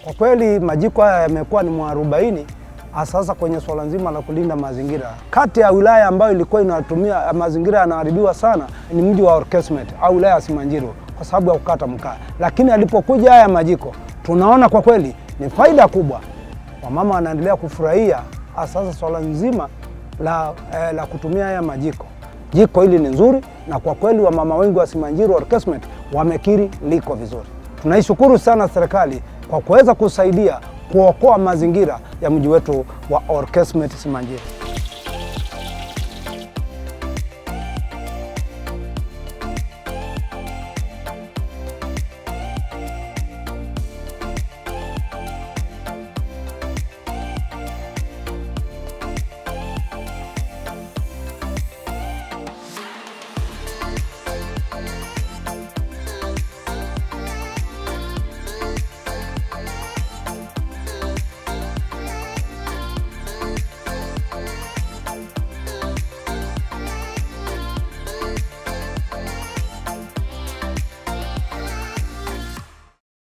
Kwa kweli majiko haya yamekuwa ni mwarobaini sasa kwenye swala nzima la kulinda mazingira. Kati ya wilaya ambayo ilikuwa inatumia mazingira yanaharibiwa sana ni mji wa Orkeesmet au wilaya ya Simanjiro kwa sababu ya kukata mkaa, lakini alipokuja haya majiko tunaona kwa kweli ni faida kubwa. Wamama wanaendelea kufurahia sasa swala nzima la, eh, la kutumia haya majiko. Jiko hili ni nzuri na kwa kweli wamama wengi wa Simanjiro Orkeesmet wamekiri liko vizuri. Tunaishukuru sana serikali kwa kuweza kusaidia kuokoa mazingira ya mji wetu wa Orkeesmet Simanjiro.